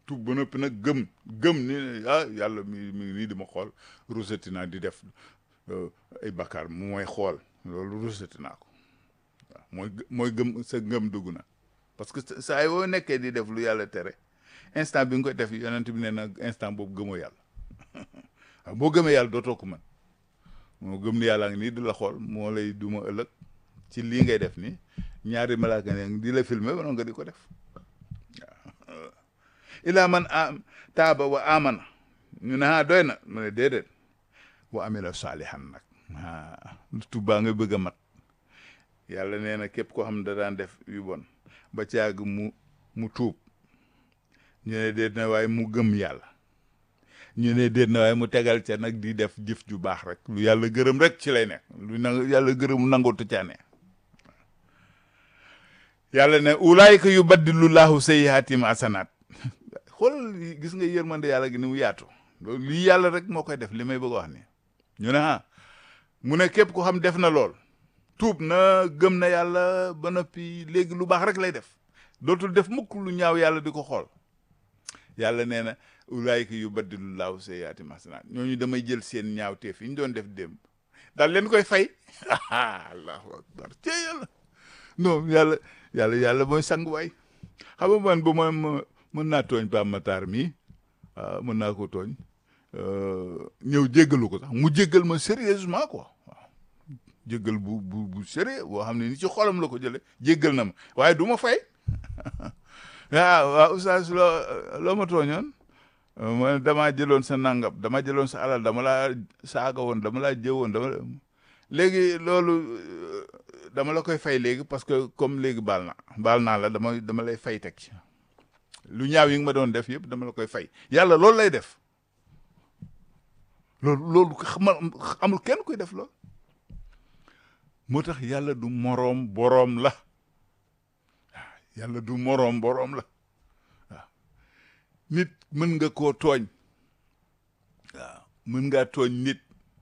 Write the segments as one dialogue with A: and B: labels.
A: tuub ba noppi nag gëm gëm ni ah yàlla mi mi ngi nii di ma xool rusati naa di def ay bakkaar mu mooy xool loolu rusati naa ko waaw mooy mooy gëm sa ngëm dugg na parce que saa yoo nekkee di def lu yàlla tere instant bi nga koy def yonent bi nee na instant boobu gëmoo yàlla waaw boo gëmee yàlla dootoo ko mën moo gëm ni yàlla ngi nii di la xool moo lay duma ëllëg ci lii ngay def ni ñaari malaaka ne di la filmer wala nga di ko def waaw ilaa man a taaba wa amana ñu ne ah doy na mu ne déedéet wa amila saalihan nag ah tubbaa nga bëgg a mat yàlla nee na képp koo xam ne da daan def yu bon ba ci yàgg mu mu tuub ñu ne déet na waaye mu gëm yàlla ñu ne déet na waaye mu tegal ca nag di def jëf ju baax rek lu yàlla gërëm rek ci lay nekk lu nang yàlla gërëm nangootu caa ne yàlla ne ulaayika yu baddilu laahu sayyiaatim asanaat xoolal gis nga yërmande yàlla gi ni mu yaatu loolu lii yàlla rek moo koy def li may bëgg a wax ni ñu ne ah mu ne képp ko xam def na lool tuub na gëm na yàlla ba noppi léegi lu baax rek lay def dootul def mukk lu ñaaw yàlla di ko xool yàlla nee na ulaayika yu baddilu laahu sayyiaatim asanaat ñooñu damay jël seen ñaawteef yi ñu doon def démb daal leen koy fay allahu akbar ci yàlla non yàlla yàlla yàlla mooy sang waay xam nga man bu ma mën naa tooñ Pape Matar mii waaw mën naa ko tooñ ñëw jéggalu ko sax mu jéggal ma sérieusement quoi waaw jéggal bu bu bu sérieux boo xam ne ni ci xolam la ko jële jéggal na ma waaye du ma fay waaw waaw oustaz loo loo ma tooñoon ma damaa jëloon sa nangam dama jëloon sa alal dama laa saaga woon dama laa jëwoon dama léegi loolu dama la koy fay léegi parce que comme léegi baal na baal naa la dama dama lay fay teg ci lu ñaaw yi nga ma doon def yëpp dama la koy fay yàlla loolu lay def loolu loolu xamal amul kenn kuy def loolu moo tax yàlla du moroom boroom la waaw yàlla du moroom boroom la waaw nit mën nga koo tooñ waaw mën ngaa tooñ nit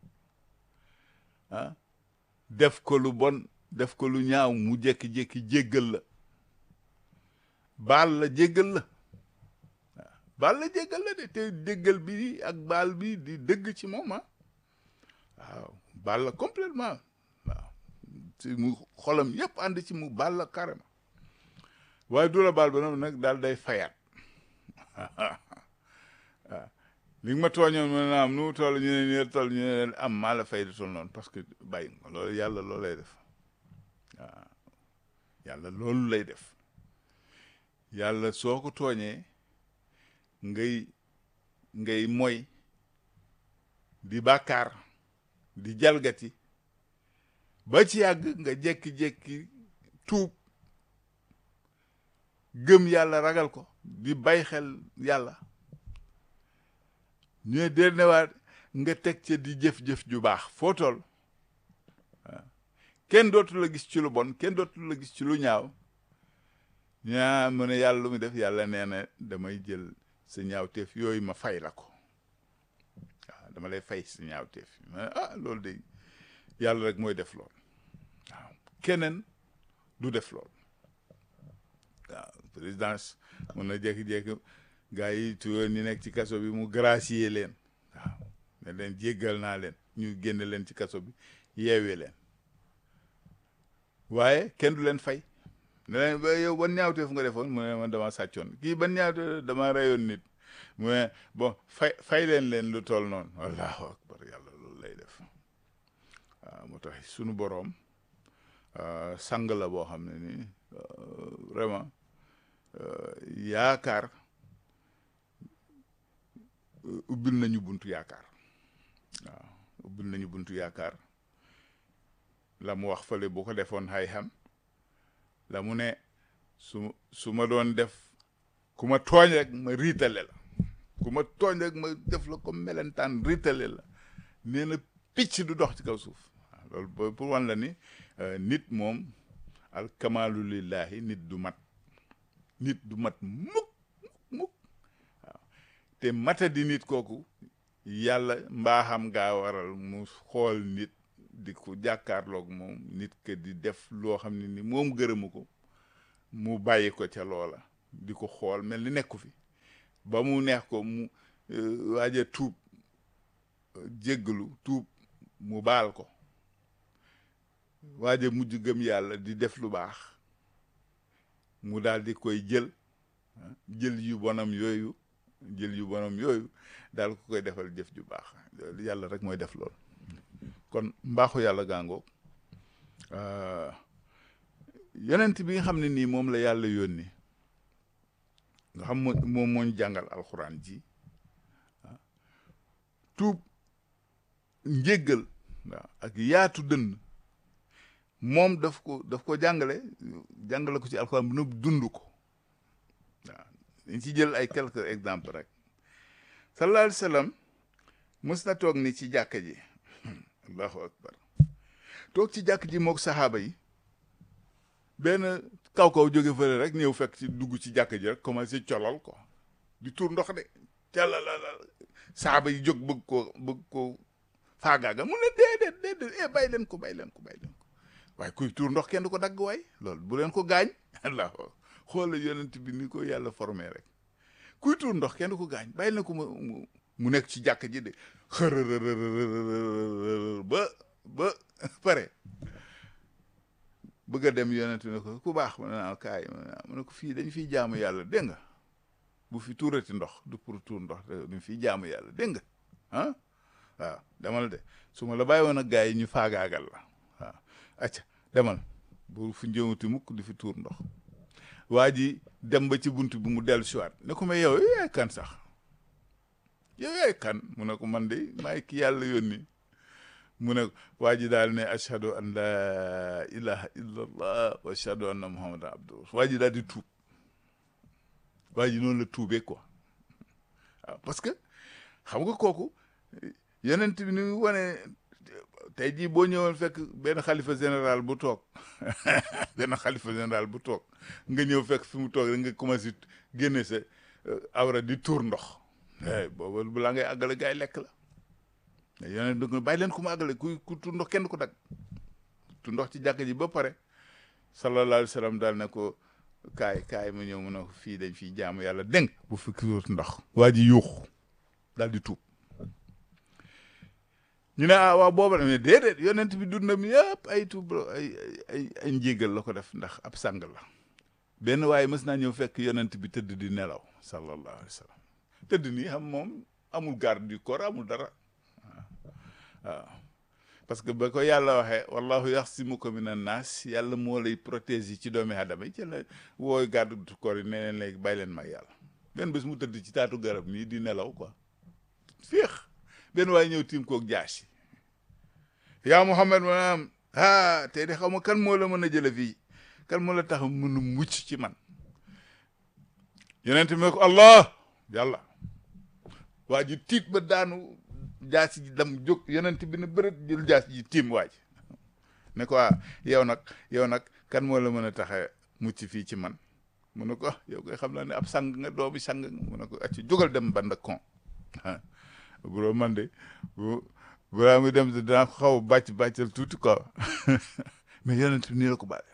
A: ah def ko lu bon def ko lu ñaaw mu jékki-jékki jéggal la baal la jéggal la waaw baal la jéggal la de te jéggal bi ak baal bi di dëgg ci moom ah waaw baal la complètement waaw ci mu xolam yépp ànd ci mu baal la carrément waaye du la baal ba noonu nag daal day fayaat waaw li nga ma tooñoon ma ne am nu mu toll ñu ne nii toll ñu ne am maa la fay di toll noonu parce que bàyyi nga loolu yàlla loolu lay def waaw yàlla loolu lay def yàlla soo ko tooñee ngay ngay moy di bàkkaar di jalgati ba ci yàgg nga jekki-jekki tuub gëm yàlla ragal ko di bay xel yàlla ñu ne déet ne waat nga teg ca di jëf-jëf ju baax foo toll waaw kenn dootu la gis ci lu bon kenn dootu la gis ci lu ñaaw ñaa mu ne yàlla lu mu def yàlla nee na damay jël sa ñaawteef yooyu ma fay la ko waaw dama lay fay sa ñaawteef ma ah loolu de yàlla rek mooy def lool waaw keneen du def lool waaw présidence mun na jékki-jékki gaa yi tuyoon ñi nekk ci kaso bi mu gracier leen waaw ne leen jéggal naa leen ñu génne leen ci kaso bi yeewee leen waaye kenn du leen fay ne leen ba yow ban ñaawteef nga defoon mu ne man dama sàccoon kii ban ñaawteef dama reyoon nit mu ne bon fay fay leen leen lu toll noonu allahu akbar yàlla loolu lay def waaw moo tax sunu boroom sang la boo xam ne nii vraiment yaakaar ubbil nañu buntu yaakaar waaw ubbil nañu buntu yaakaar la mu wax fële bu ko defoon xay xam la mu ne su su ma doon def ku ma tooñ rek ma riitale la ku ma tooñ rek ma def la comme melentaan riitale la nee na picc du dox ci kaw suuf waaw loolu pour wan la ni nit moom al kamaalu lillahi nit du mat nit du mat mukk mukk waaw te mata di nit kooku yàlla mbaaxam gaa waral mu xool nit di ko jàkkaarloog moom nit ke di def loo xam ne ni moom gërëmu ko mu bàyyi ko ca loola di ko xool mel ni nekku fi ba mu neex ko mu waaje tuub jéggalu tuub mu baal ko waaje mujj gëm yàlla di def lu baax mu daal di koy jël jël yu bonam yooyu jël yu bonam yooyu daal ko koy defal jëf ju baax yàlla rek mooy def lool kon mbaaxu yàlla gàngoog yonent bi nga xam ne nii moom la yàlla yónni nga xam moom mooñ jàngal alxuraan ji tuub njéggal waaw ak yaatu dënn moom daf ko daf ko jàngale jàngale ko ci alxuraan bu nëb dund ko waaw dañ ci jël ay quelques exemples rek sallallahu alayhi wa sallam mës na toog ni ci jàkka ji allahu akbar toog ci jàkk ji mook saxaaba yi benn kaw kaw jóge fële rek ñëw fekk ci dugg ci jàkk ji rek commencé colal ko di tuur ndox de calalala saxaaba yi jóg bëgg ko bëgg ko faagaaga mu ne déedéet déedéet eh bàyyi leen ko bàyyi leen ko bàyyi leen ko waaye kuy tuur ndox kenn du ko dagg waay loolu bu leen ko gaañ allahu xoola yonent bi ni ko yàlla formé rek kuy tuur ndox kenn du ko gaañ bàyyi leen ko mu mu nekk ci jàkk ji de xërërërërër ba ba pare bëgg a dem yonent ne ko ku baax mu ne naa kaay mu ne ko fii dañ fiy jaamu yàlla dégg nga bu fi tuurati ndox du pour tuur ndox dañ fiy jaamu yàlla dégg nga ah waaw demal de su ma la bàyyi woon ak gars yi ñu faagaagal la waaw acca demal bu fi njëwati mukk di fi tuur ndox waa ji dem ba ci bunt bi mu dellu siwaat ne ko mais yow yaay kan sax yow yaay kan mu ne ko man de maay ki yàlla yónni mu ne waa ji daal ne ashhadu an laa ilaha illa allah wa ashhadu anna muhammadan abduhu waa ji daal di tuub waa ji noonu la tuubee quoi waaw parce que xam nga kooku yonent bi ni mu wane tey jii boo ñëwoon fekk benn xalifa général bu toog benn xalifa général bu toog nga ñëw fekk fi mu toog rek nga commencé génne sa awra di tuur ndox boobu balaa ngay àggale gaay lekk la yonent dëgg bàyyi leen ku mu àggale ku ku tuur ndox kenn ko dag tuur ndox ci jàkk ji ba pare sallallahu alayhi wa sallam daal ne ko kaay kaay mu ñëw mu ne ko fii dañ fiy jaamu yàlla dégg bu fi tuur ndox waa ji yuuxu daal di tuub ñu ne ah waaw booba ne déedéet yonent bi dundam yëpp ay tuub ay ay ay njégal la ko def ndax ab sang la benn waaye mës naa ñëw fekk yonent bi tëdd di nelaw sallallahu alayhi wa sallam tëdd nii xam moom amul garde du corps amul dara waaw parce que ba ko yàlla waxee wallahu yaxsimuka minan naas yàlla moo lay protéger ci doomi aadama yi ci la wooy garde du corps yi ne leen léegi bàyyi leen mag yàlla benn bés mu tëdd ci taatu garab nii di nelaw quoi féex benn waaye ñëw tiim koog jaasi yaa Muhammad maanaam ah tey de xaw ma kan moo la mën a jële fii kan moo la tax mën a mucc ci man yonent mi ko allah yàlla waa ji tiit ba daanu jaasi ji dam jóg yonent bi ne bërët jël jaasi ji tiim waa ji ne ko ah yow nag yow nag kan moo la mën a taxe mucc fii ci man mu ne ko ah yow koy xam naa ne ab sang nga doomi sang nga mu ne ko acci jógal dem band kon buro man de bu balaa muy dem dinaa ko xaw a bàcc bàccal tuuti quoi mais yonent bi nii la ko baale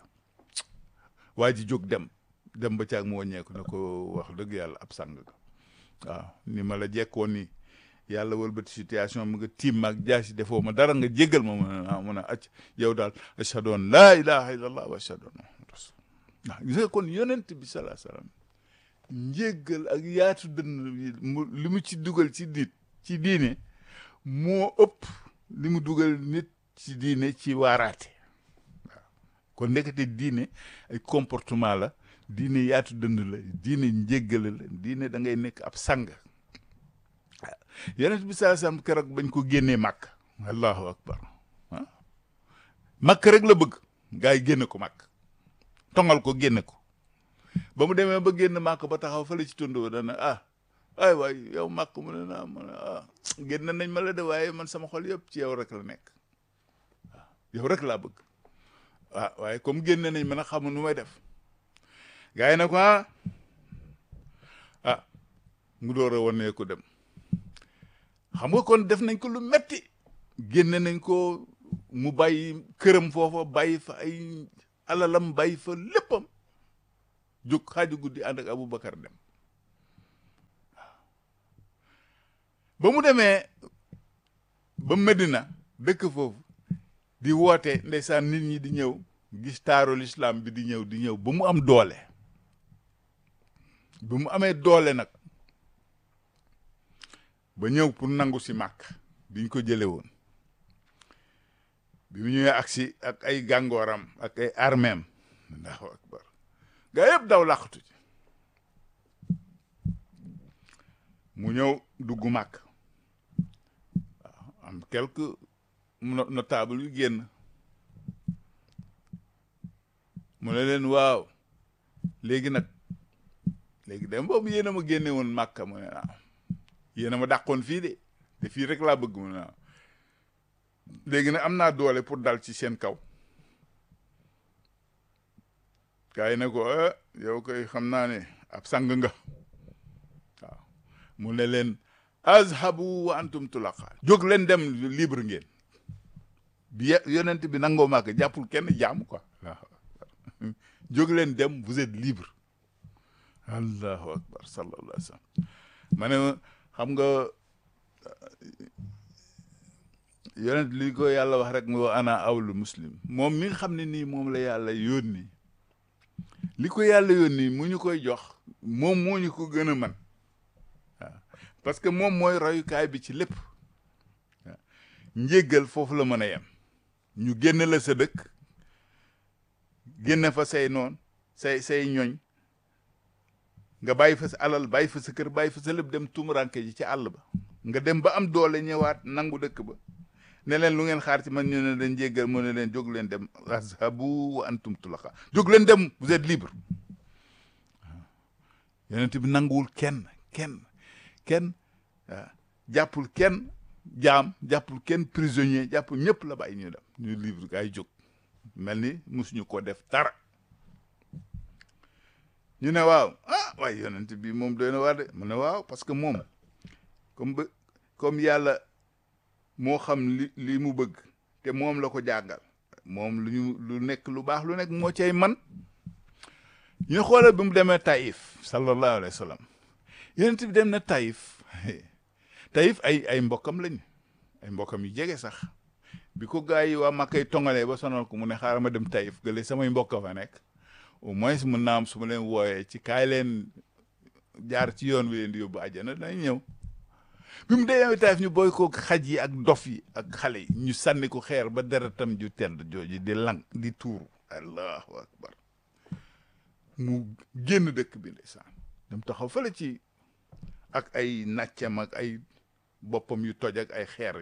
A: waa ji jóg dem dem ba caag mu wàññeeku ne ko wax dëgg yàlla ab sang nga waaw ni ma la jekkoon nii yàlla wëlbati situation mu nga tiim maag jaasi defoo ma dara nga jéggal ma mun a mun a acc yow daal ashhadu an laa ilaha illallah wa ashhadu anna muhammadan rasul waaw gis nga kon yonent bi salaa salaam njéggal ak yaatu dënn mu li mu ci dugal ci nit ci diine moo ëpp li mu dugal nit ci diine ci waaraate waaw kon ndekete diine ay comportement la diine yaatu dënd la diine njéggale la diine da ngay nekk ab sang waaw yonent bi saa sam keroog bañ ko génnee màkk allahu akbar ah màkk rek la bëgg gaa yi génne ko màkk tongal ko génne ko ba mu demee ba génn màkk ba taxaw fële ci tund ba dana ah ay waay yow màkk mu ne naa mu ne ah génn nañ ma la de waaye man sama xol yëpp ci yow rek la nekk waaw yow rek laa bëgg ah waaye comme génn nañ ma nag xamul nu may def gars yi ne ko ah ah mu door a wane ko dem xam nga kon def nañ ko lu metti génne nañ ko mu bàyyi këram foofa bàyyi fa ay alalam bàyyi fa léppam jóg xaaju guddi ànd ak Aboubacar dem waaw ba mu demee ba Medina dëkk foofu di woote ndeysaan nit ñi di ñëw gis taarul islam bi di ñëw di ñëw ba mu am doole ba mu amee doole nag ba ñëw pour nangu si màkk biñ ko jële woon bi mu ñëwee agsi ak ay gàngooram ak ay armeem allahu akbar gaa yëpp daw làqatu ci mu ñëw dugg màkk waaw am quelque notable yu génn mu ne leen waaw léegi nag léegi dem boobu yéen a ma génne woon màkka mu ne waaw yéen a ma dàqoon fii de te fii rek laa bëgg mu ne waaw léegi nag am naa doole pour dal ci seen kaw gaa yi ne ko eh yow koy xam naa ne ab sang nga waaw mu ne leen azhabu wa antum tulaqa jóg leen dem libre ngeen bi yonent bi nangoo màkk jàppul kenn jaam quoi jóg leen dem vous êtes libre allahu akbar sallallahu alayhi wa sallam ma ne xam nga yonent li ko yàlla wax rek mu ana awlu muslim moom mi nga xam ne nii moom la yàlla yónni li ko yàlla yónni mu ñu koy jox moom moo ñu ko gën a man waaw parce que moom mooy royukaay bi ci lépp waaw njéggal foofu la mën a yem ñu génn la sa dëkk génn fa say noon say say ñoñ nga bàyyi fa sa alal bàyyi fa sa kër bàyyi fa sa lépp dem tumuranke ji ci àll ba nga dem ba am doole ñëwaat nangu dëkk ba ne leen lu ngeen xaar ci man ñu ne leen jéggal mu ne leen jóg leen dem azhabu wa antum tulaqa jóg leen dem vous êtes libre waaw yonent bi nanguwul kenn kenn kenn waaw jàppul kenn jaam jàppul kenn prisonnier jàppul ñëpp la bàyyi ñu dem ñu libre gaay jóg mel ni musuñu ko def dara ñu ne waaw ah waaye yonent bi moom doy na waar de mu ne waaw parce que moom comme ba comme yàlla moo xam li li mu bëgg te moom la ko jàngal moom lu ñu lu nekk lu baax lu nekk moo cay man ñu xoolal bi mu demee Taïf sallallahu alayhi wa sallam yonent bi dem na Taïf Taïf ay ay mbokkam lañ ay mbokkam yu jege sax bi ko gaa yi waa Makka tongalee ba sonal ko mu ne xaaral ma dem Taïf gële samay mbokk fa nekk au moins mën naa am su ma leen wooyee ci kaay leen jaar ci yoon wi leen di yóbbu àjjana dañ ñëw bi mu demee Taïf ñu boy ko xaj yi ak dof yi ak xale yi ñu sànni ko xeer ba deretam ju tedd jooju di lang di tuuru allahu akbar mu génn dëkk bi ndeysaan dem taxaw fële ci ak ay nàccam ak ay boppam yu toj ak ay xeer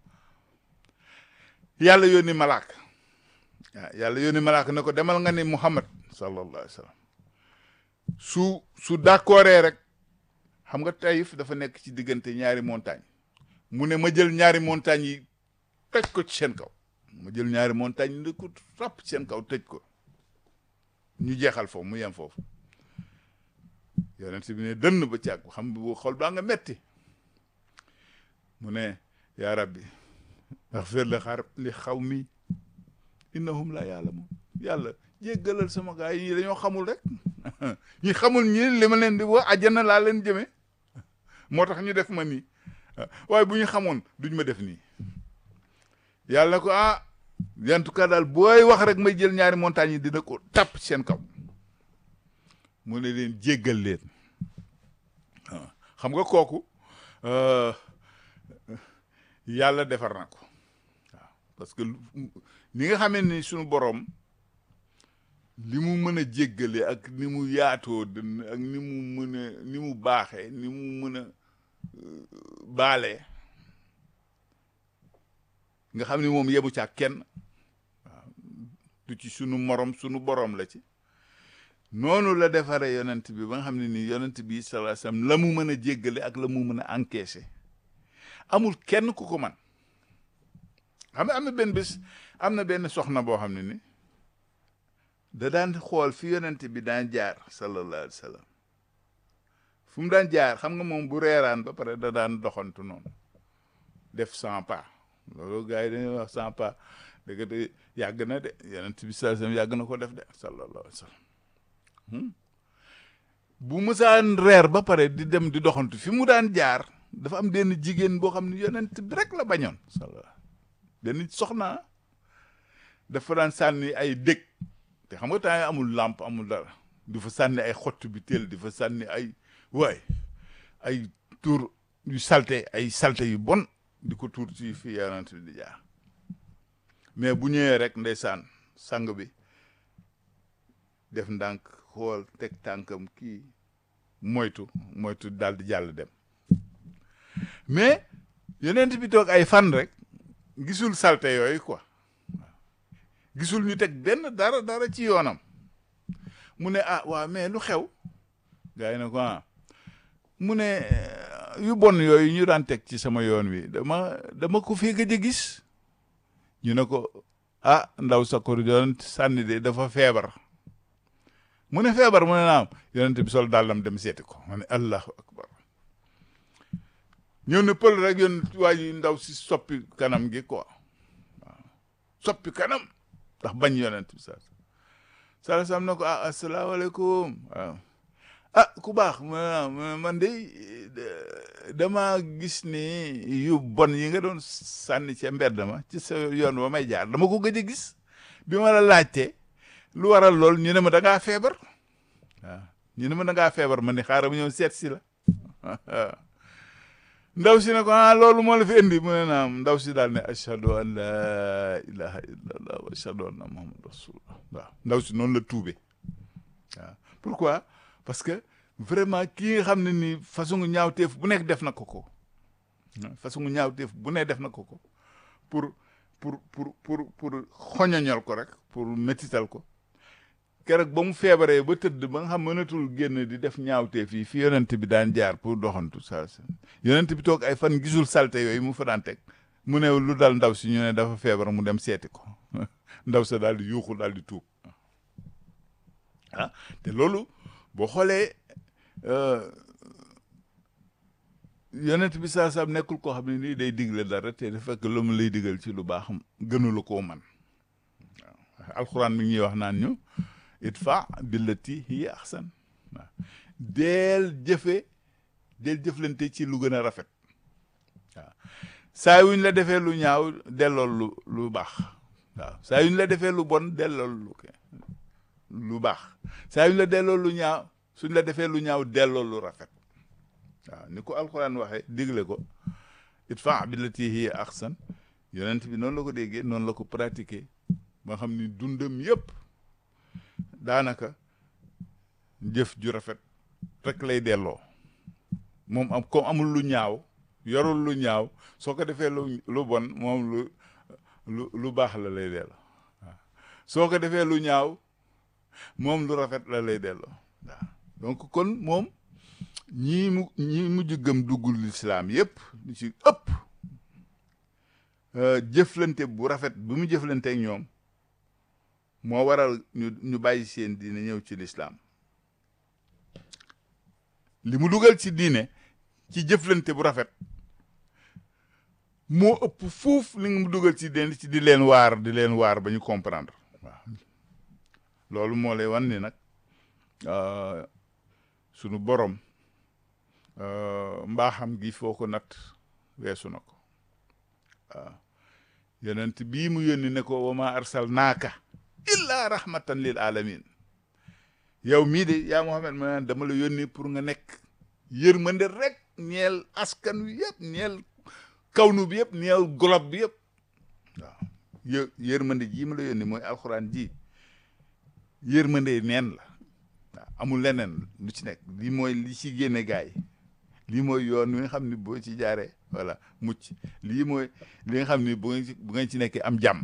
A: yàlla yónni malaaka waaw yàlla yónni malaaka ne ko demal nga ni Muhammad sallallahu alayhi wa sallam su su d'accordee rek xam nga Taïf dafa nekk ci diggante ñaari montagne mu ne ma jël ñaari montagne yi tëj ko ci seen kaw ma jël ñaari montagne yi ne ko ràpp ci seen kaw tëj ko ñu jeexal foofu mu yem foofu yonent bi ne dënn ba càgg xam bu xol baa nga metti mu ne yaa rabbi axfir li xar li xaw mi innahum la ya'lamun yàlla jéggalal sama gaa yi dañoo xamul rek ñi xamul ñi li ma leen di woo àjjana laa leen jëme moo tax ñu def ma nii waaye bu ñu xamoon duñ ma def nii yàlla ko ah en tout cas daal booy wax rek may jël ñaari montagnes yi dina ko tàpp seen kaw mu ne leen jéggal leen xam nga kooku yàlla defar na ko waaw parce que ni nga xamee ni suñu boroom li mu mën a jéggale ak ni mu yaatoo dënn ak ni mu mën a ni mu baaxee ni mu mën a baalee nga xam ni moom yebu ca kenn waaw du ci sunu morom sunu boroom la ci noonu la defaree yonent bi ba nga xam ne nii yonent bi sallallahu alayhi wasallam la mu mën a jéggale ak la mu mën a encaisser amul kenn ku ko man xam ne am na benn bés am na benn soxna boo xam ne ni da daan xool fi yonent bi daan jaar sallallahu alayhi wasallam fu mu daan jaar xam nga moom bu reeraan ba pare da daan doxantu noonu def cent pas loolu gars yi dañuy wax cent pas dëgg de yàgg na de yonent bi sallallahu alayhi wasallam yàgg na ko def de sallallahu alayhi wasallam bu musaan reer ba pare di dem di doxantu fi mu daan jaar dafa am benn jigéen boo xam ne yonent bi rek la bañoon sala benn soxna dafa daan sànni ay dëkk te xam nga temps amul làmp amul dara di fa sànni ay xott bi teel di fa sànni ay waay ay tuur yu salte ay salte yu bon di ko tuur ci fi yonent bi di jaar mais bu ñëwee rek ndeysaan sang bi def ndànk xool teg tànkam kii moytu moytu daal di jàll dem mais yonent bi toog ay fan rek gisul salte yooyu quoi gisul ñu teg benn dara dara ci yoonam mu ne ah waaw mais lu xew gars yi ne ko ah mu ne yu bon yooyu ñu daan teg ci sama yoon wi dama dama ko fee gëj a gis ñu ne ko ah ndaw sa ko doon sànni de dafa feebar mu ne feebar mu ne naam yonent bi sol dàllam dem seeti ko ma ne allahu akbar ñëw ne pël rek yoon waa ji ndaw si soppi kanam gi quoi waaw soppi kanam ndax bañ yonent bi sa sala sam na ko ah asalaamaaleykum waaw ah ku baax man de dama gis ni yu bon yi nga doon sànni ca mbedd ma ci sa yoon ba may jaar dama ko gëj a gis bi ma la laajtee lu waral lool ñu ne ma da ngaa feebar waaw ñu ne ma da ngaa feebar ma ni xaaral ma ñëw seet si la ndaw si ne ko ah loolu moo la fi indi mu ne naam ndaw si daal ne ashhadu an la ilaha illallah wa ashhadu anna muhammad rasulullah waaw ndaw si noonu la tuube waaw pourquoi parce que vraiment kii nga xam ne nii façon ñaawteef bu nekk def na ko ko façon ñaawteef bu nekk def na ko ko pour pour pour pour pour xoñoñal ko rek pour métital ko keroog ba mu feebaree ba tëdd ba nga xam mënatul génn di def ñaawteef yi fi yonent bi daan jaar pour doxantu sa yonent bi toog ay fan gisul salte yooyu mu fa daan teg mu ne lu dal ndaw si ñu ne dafa feebar mu dem seeti ko ndaw sa daal di yuuxu daal di tuub ah te loolu boo xoolee yonent bi saa saam nekkul koo xam ne nii day digle dara te dafa fekk lu mu lay digal ci lu baax gënula koo man waaw alxuraan mi ñuy wax naan ñu idfa billati hiya ahsan waaw deel jëfe deel jëflante ci lu gën a rafet waaw saa yuñ la defee lu ñaaw dellool lu lu baax waaw saa yuñ la defee lu bon dellool lu lu baax saa yuñ la delloo lu ñaaw suñ la defee lu ñaaw delloo lu rafet waaw ni ko alxuraan waxee digle ko idfa billati hiya ahsan yonent bi noonu la ko déggee noonu la ko pratiquer ba xam ni dundam yëpp daanaka jëf ju rafet rek lay delloo moom am comme amul lu ñaaw yorul lu ñaaw soo ko defee lu lu bon moom lu lu lu baax la lay delloo waaw soo ko defee lu ñaaw moom lu rafet la lay delloo waaw donc kon moom ñii mu ñii mujj gëm duggul lislaam yëpp li ci ëpp jëflante bu rafet bi mu jëflante ak ñoom moo waral ñu ñu bàyyi seen diine ñëw ci lislaam li mu dugal ci diine ci jëflante bu rafet moo ëpp fuuf li mu dugal ci diine ci di leen waar di leen waar ba ñu comprendre waaw loolu moo lay wan ni nag sunu borom mbaaxam gi foo ko nat weesu na ko waaw yonent bii mu yónni ne ko wa ma arsalnaaka illa rahmatan lil alamin yow mii de yaa Muhammad ma dama la yónni pour nga nekk yërmande rek ñeel askan wi yëpp ñeel kawnu bi yëpp ñeel globe bi yëpp waaw yë yërmande jii ma la yónni mooy alxuraan ji yërmande neen la waaw amul leneen lu ci nekk lii mooy li ci génne gaay lii mooy yoon wi nga xam ni boo ci jaaree voilà mucc lii mooy li nga xam ni bu ngeen ci bu ngeen ci nekkee am jàmm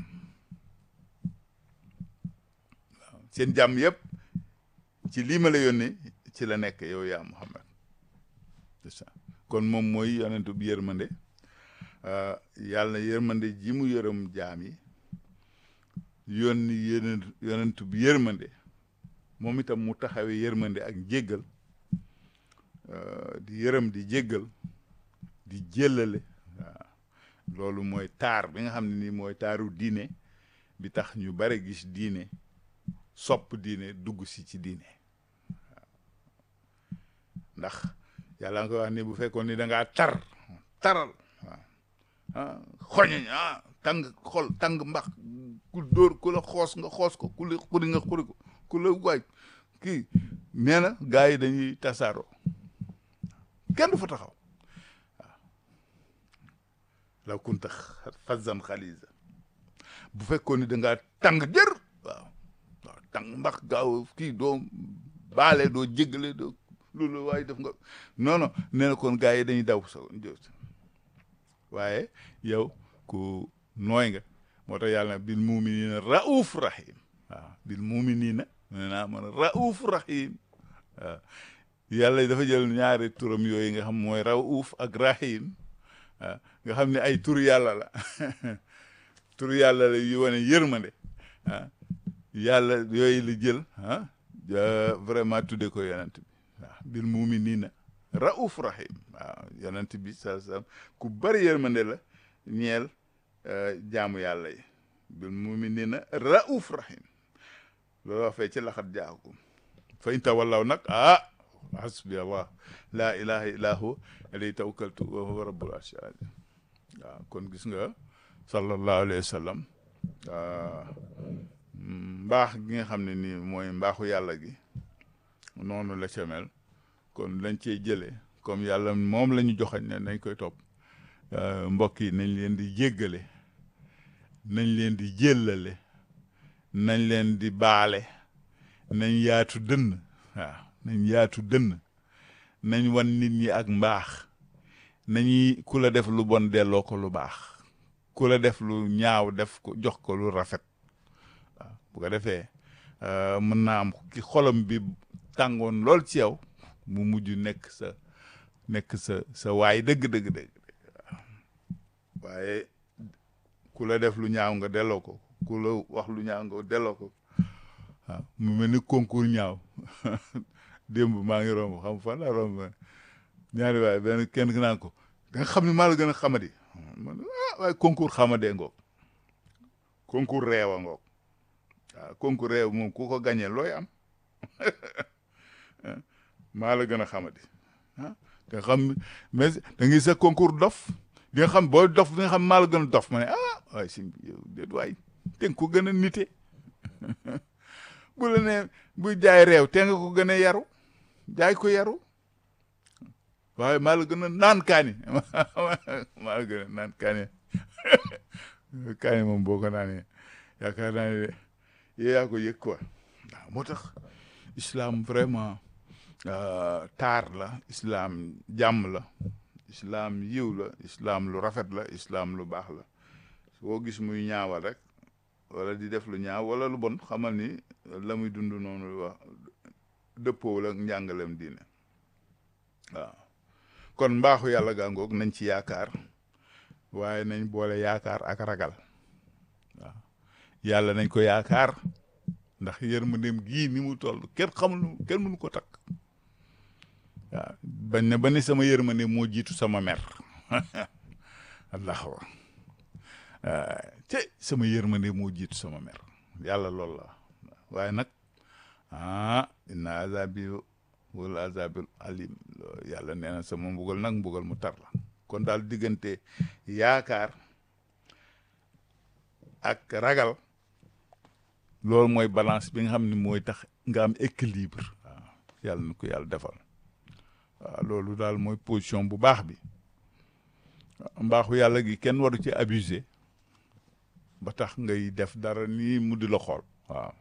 A: waaw seen jàmm yëpp ci lii ma la yónnee ci la nekk yow yaa Muhammad c'est ça kon moom mooy yonentu bi yërmande yàlla yërmande ji mu yërëm jaam yi yónni yonent yonentu bi yërmande moom itam mu taxawee yërmande ak jéggal di yërëm di jéggal di jéllale waaw loolu mooy taar bi nga xam ne nii mooy taaru diine bi tax ñu bare gis diine sopp diine dugg si ci diine waaw ndax yàlla nga koy wax ni bu fekkoon ni da ngaa tar taral waaw ah xoñoñ ah tàng xol tàng mbax ku dóor ku la xoos nga xoos ko ku la xuri nga xuri ko ku la waay kii nee na gars yi dañuy tasaaroo kenn du fa taxaw waaw law kunta fazan xalisa bu fekkoon ni da ngaa tàng jër waaw waaw tàng mbax gaaw kii doo baale doo jéggale doo loolu waaye def nga non non nee na kon gars yi dañuy daw sa waaye yow ku nooy nga moo tax yàlla bil muminina rauf rahim waaw bil muminina nee naa man rauf rahim waaw yàlla dafa jël ñaari turam yooyu nga xam mooy rauf ak rahim waaw nga xam ne ay tur yàlla la tur yàlla la yu wane yërmande ah yàlla yooyu la jël ah vraiment tudde ko yonent bi waaw bil muminina rauf rahim waaw yonent bi sa sa ku bari yërmande la ñeel jaamu yàlla yi bil muminina rauf rahim loolu wax fee ci laxat jaakum fa in tawallaw nag ah hasbi allah laa ilaha illa hu alayhi tawakkaltu wa huwa rabbul arshil azim waaw kon gis nga sallallahu alayhi wa sallam mbaax gi nga xam ne nii mooy mbaaxu yàlla gi noonu la ca mel kon lañ cey jëlee comme yàlla moom la ñu joxañ ne nañ koy topp mbokk yi nañ leen di jéggale nañ leen di jéllale nañ leen di baale nañ yaatu dënn waaw nañ yaatu dënn nañ wan nit ñi ak mbaax nañuy ku la def lu bon delloo ko lu baax ku la def lu ñaaw def ko jox ko lu rafet waaw bu ko defee mën naa am ki xolam bi tàngoon lool ci yow mu mujj nekk sa nekk sa sa waay dëgg dëgg dëgg waaye ku la def lu ñaaw nga delloo ko ku la wax lu ñaaw nga delloo ko waaw mu mel ni concours ñaaw démb maa ngi romb xam fan la romb ñaari waaye benn kenn ki naan ko da nga xam ne maa la gën a xamadi man ah waaye concours xamadee ngoog concours réew a ngoog waaw concours réew moom ku ko gañee looy am maa la gën a xamadi ah da nga xam mais da ngay sa concours dof di nga xam boo dof di nga xam maa la gën a dof ma ne ah waaye si yow déet waay te nga ko gën a nite bu la ne bu jaay réew te nga ko gën a yaru jaay ko yaru waaye maa la gën a naan kaani maa la gën a naan kaani kaani moom boo ko naanee yaakaar naa ne yee yaa ko yëg quoi waaw moo tax islam vraiment taar la islam jàmm la islam yiw la islam lu rafet la islam lu baax la soo gis muy ñaawal rek wala di def lu ñaaw wala lu bon xamal ni la muy dund noonu wax dëppoo la njàngalem diine waaw kon mbaaxu yàlla gàngoog nañ ci yaakaar waaye nañ boole yaakaar ak ragal waaw yàlla nañ ko yaakaar ndax yërmandeem gii ni mu toll kenn xamul kenn mënu ko takk waaw bañ na ba ni sama yërmande moo jiitu sama mer allahu te sama yërmande moo jiitu sama mer yàlla loolu la waaye nag ah inna azabi wal azabil alim yàlla nee na sama mbugal nag mbugal mu tar la kon daal diggante yaakaar ak ragal loolu mooy balance bi nga xam ne mooy tax nga am équilibre waaw yàlla na ko yàlla defal waaw loolu daal mooy position bu baax bi mbaaxu yàlla gi kenn waru ci abuser ba tax ngay def dara nii mu di la xool waaw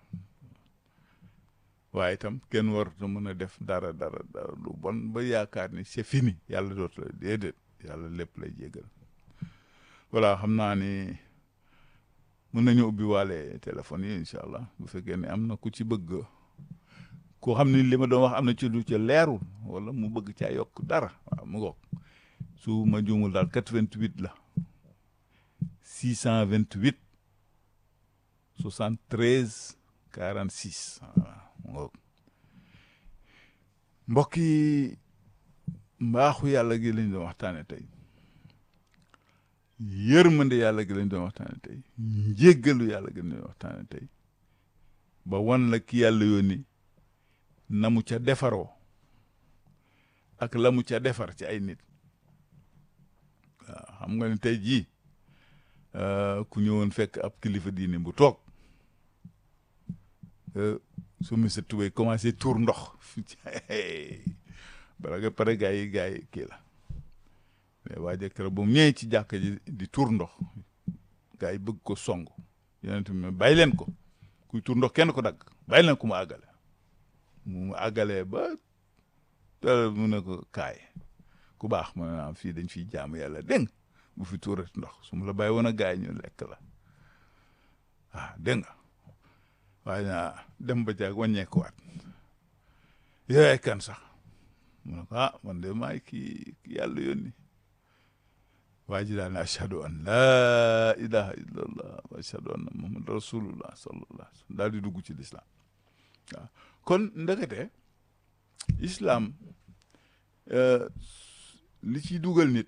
A: waaye itam kenn warut a mën a def dara dara dara lu bon ba yaakaar ni c'est fini yàlla dootu la déedéet yàlla lépp lay jégal voilà xam naa ni mën nañu ubbi waale téléphone yi incha allah bu fekkee ne am na ku ci bëgg koo xam ni li ma doon wax am na ci lu ca leerul wala mu bëgg caa yokk dara waaw mu ngoog su ma juumul daal 88 la 628 73 46 waaw mu ngoog mbokk yi mbaaxu yàlla gi lañ doon waxtaane tey yërmande yàlla gi lañ doon waxtaane tey njéggalu yàlla gi lañ doon waxtaane tey ba wan la ki yàlla yónni na mu ca defaroo ak la mu ca defar ci ay nit xam nga ne tey jii ku ñëwoon fekk ab kilifa diine bu toog su mi sa tubéy commencé tuur ndox bala nga pare gaa yi gaa yi kii la mais waa jëkkër bu mu ñëwee ci jàkk ji di tuur ndox gaa yi bëgg ko song yonent bi bàyyi leen ko kuy tuur ndox kenn ko dagg bàyyi leen ko mu àggale mu àggalee ba te mu ne ko kaay ku baax ma naam fii dañ fiy jaamu yàlla dégg bu fi tuurati ndox su ma la bàyyi woon a gaay ñu lekk la ah dégg nga waaye naa dem ba jaag wàññeekuwaat yooyu kan sax mu ne ko ah man de maay kii yàlla yónni waa ji daal ne ashhadu an laa ilaha illallah wa ashhadu anna muhammad rasulullah sallallahu alayhi wa sallam daal di dugg ci lislaam waaw kon ndekete islam li ciy dugal nit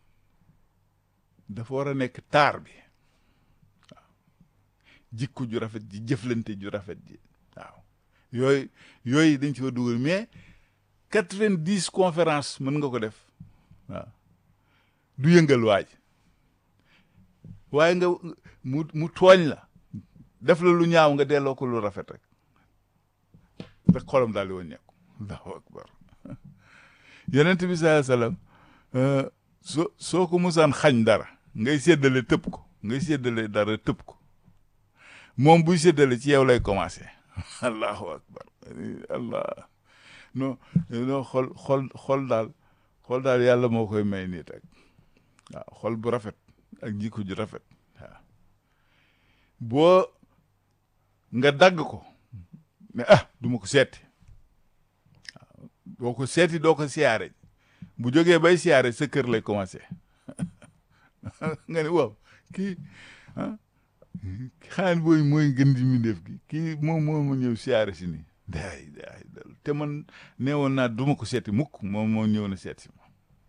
A: dafa war a nekk taar bi waaw jikko ju rafet ji jëflante ju rafet ji waaw yooyu yooyu dañ ci war dugal mais quatre-vingt-dix conférence mën nga ko def waaw du yëngal waaj waaye nga mu mu tooñ la def la lu ñaaw nga delloo ko lu rafet rek rek xolam daal di wàññeeku allahu akbar yonent bi sallallahu alayhi wasallam soo soo ko musaan xañ dara ngay séddale tëb ko ngay séddale dara tëb ko moom buy séddale ci yow lay commencé allahu akbar allah non non xol xol xol daal xol daal yàlla moo koy may nit rek waaw xol bu rafet ak jikko ju rafet waaw boo nga dagg ko mais ah du ma ko seeti waaw doo ko seeti doo ko siyaare bu jógee bay siyaare sa kër lay commencé nga ne waaw kii ah xaan booy mooy gën di mindeef gi kii moom moo ma ñëw siyaare si nii daay daay te man nee woon naa du ma ko seeti mukk moom moo ñëw na seeti ma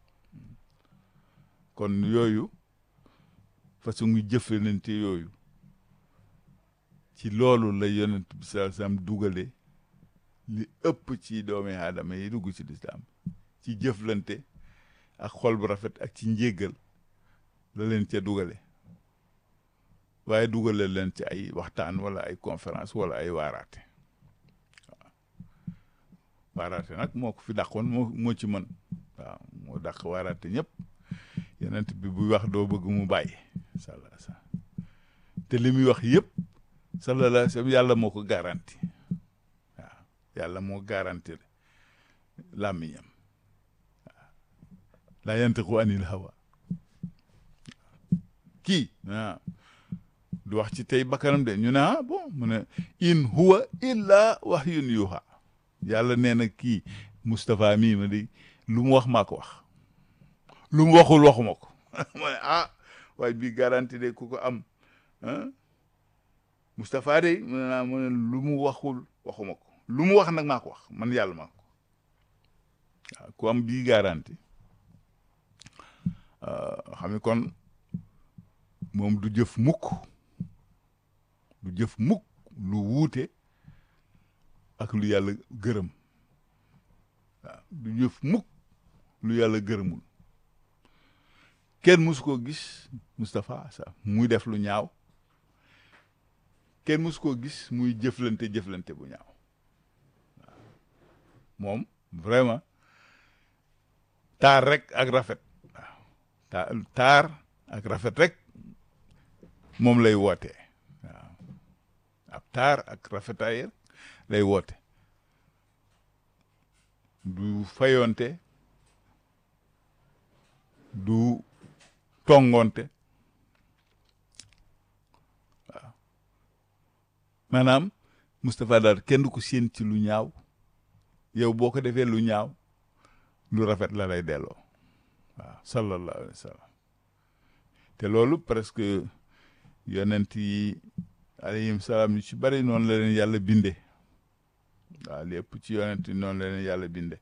A: kon yooyu façon ngi jëflante yooyu ci loolu la yonent bi sallallahu alayhi wasallam dugale li ëpp ci doomi aadama yi dugg ci lislaam ci jëflante ak xol bu rafet ak ci njéggal la leen ca dugale waaye dugale leen ci ay waxtaan wala ay conférence wala ay waaraate waaw waaraate nag moo ko fi dàqoon moo moo ci mën waaw moo dàq waaraate ñëpp yonent bi buy wax doo bëgg mu bàyyi sallallahu alayhi wasallam te li muy wax yëpp sallallahu alayhi wasallam yàlla moo ko garanti waaw yàlla moo garanti làmmiñam waaw laa yantiqu anil hawa kii ah du wax ci tey bakkanam de ñu ne ah bon mu ne in huwa illa wahyun yuha yàlla nee na kii Moustapha mii ma di lu mu wax maa ko wax lu mu waxul waxuma ko ma ne ah waaye bii garanti de ku ko am ah Moustapha de mu ne naa mu ne lu mu waxul waxuma ko lu mu wax nag maa ko wax man yàlla maa ko waaw ku am bii garanti xam ne kon moom du jëf mukk du jëf mukk lu wuute ak lu yàlla gërëm waaw du jëf mukk lu yàlla gërëmul kenn musu koo gis Moustapha sa muy def lu ñaaw kenn musu koo gis muy jëflante jëflante bu ñaaw waaw moom vraiment taar rek ak rafet waaw taar taar ak rafet rek moom lay wootee waaw ab taar ak rafetaay lay woote du fayonte du tongonte waaw maanaam Moustapha daal kenn du ko séen ci lu ñaaw yow boo ko defee lu ñaaw lu rafet la lay delloo waaw sallallahu alayhi wa sallam te loolu presque yonent yi alayhim salaam yu ci bari noonu la leen yàlla binde waaw lépp ci yonent yi noonu la leen yàlla binde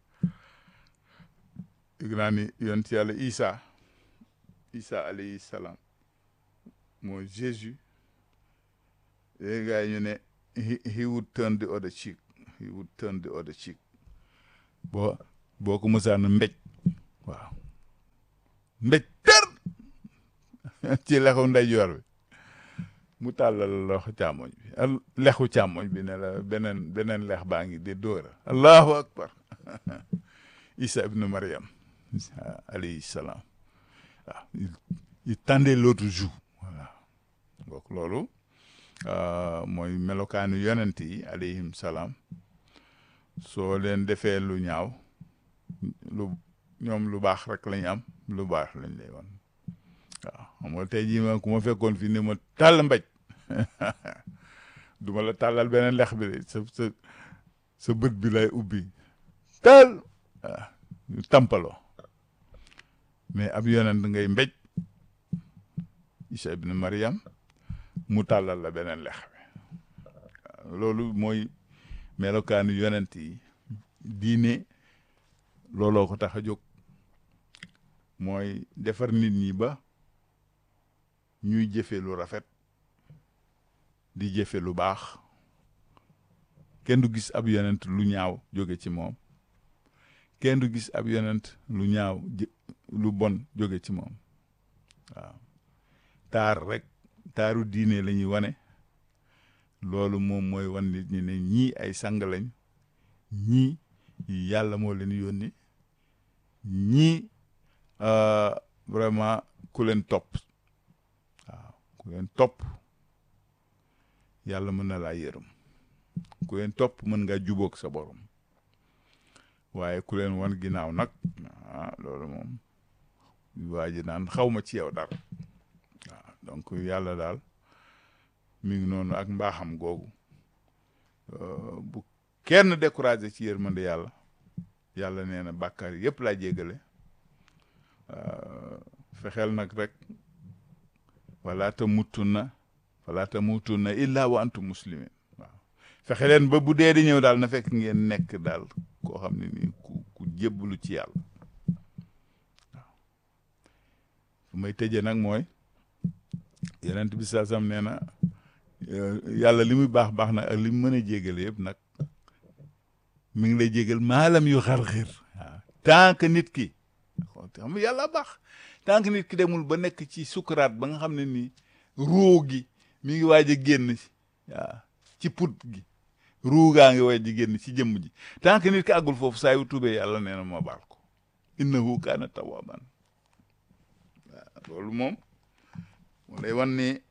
A: dégg naa ni yonent yàlla Isa Isa alayhi salaam mooy Jésus léegi gars yi ñu ne he he would turn the other cheek he would turn the other cheek boo boo ko mësaan mbéj waaw mbéj tër ci lexu ndeyjoor bi mu tàllal loxo càmmoñ bi al lexu càmmoñ bi ne la beneen beneen lex baa ngi di dóora allahu akbar isa ibnu mariam alayhi salaam waaw il tendait l'autre joue voilà donc loolu mooy melokaanu yonent yi alayhim salaam soo leen defee lu ñaaw lu ñoom lu baax rek lañ am lu baax lañ lay wan waaw xam nga tey jii ma ku ma fekkoon fi ni ma tàll mbéj duma la tàllal beneen lex bi de sa sa sa bët bi lay ubbi tàll waaw ñu tampaloo mais ab yonent ngay mbéj Isa ibn Mariam mu tàllal la beneen lex bi waaw loolu mooy melokaanu yonent yi diine looloo ko tax a jóg mooy defar nit ñi ba ñuy jëfe lu rafet di jëfe lu baax kenn du gis ab yonent lu ñaaw jóge ci moom kenn du gis ab yonent lu ñaaw lu bon jóge ci moom waaw taar rek taaru diine la ñuy wane loolu moom mooy wan nit ñi ne ñii ay sang lañ ñii yàlla moo leen yónni ñii vraiment ku leen topp waaw ku leen topp yàlla mën na laa yërëm ku leen topp mën nga jubóog sa borom waaye ku leen wan ginnaaw nag ah loolu moom waa ji naan xaw ma ci yow dara waaw donc yàlla daal mi ngi noonu ak mbaaxam googu bu kenn découragé ci yërmande yàlla yàlla nee na bàkkaar yëpp laa jéggale fexeel nag rek wala tamutunna wala tamutunna illa wa antum muslimin waaw fexe leen ba bu dee di ñëw daal na fekk ngeen nekk daal koo xam ne nii ku ku jébbalu ci yàlla waaw fu may tëjee nag mooy yonent bi saa sam nee na yàlla li muy baax baax nag ak li mu mën a jégale yëpp nag mi ngi lay jégal maalam yu xar-xir waaw tant que nit ki xam yàlla baax tant que nit ki demul ba nekk ci sukuraat ba nga xam ne nii ruu gi mi ngi waaj a génn waaw ci put gi ruu gaa ngi waaj a génn ci jëmm ji tant que nit ki àggul foofu saa yu tuubee yàlla nee na moo baal ko innahu kaana tawaaban waaw loolu moom mu lay wan ne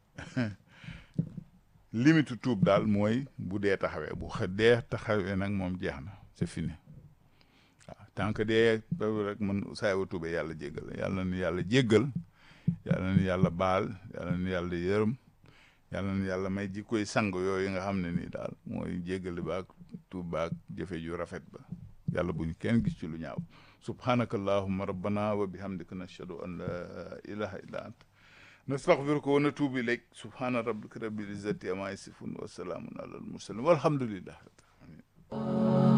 A: limitu tuub daal mooy bu dee taxawee bu xa dee taxawee nag moom jeex na c'est fini waaw tant que dee rek man saa yu tuubee yàlla jéggal yàlla na yàlla jéggal yàlla na yàlla baal yàlla na yàlla yërëm yàlla na yàlla may ji koy sang yooyu nga xam ne nii daal mooy jéggale baak tuub baak jëfe ju rafet ba yàlla buñ kenn gis ci lu ñaaw subhanaka allahumma rabbana wa bihamdika nashhadu an la ilaha illa anta nastaghfiruka wa natubu ilayk subhana rabbika rabbil izzati amma yasifun wa salamun ala al mursalin walhamdulillah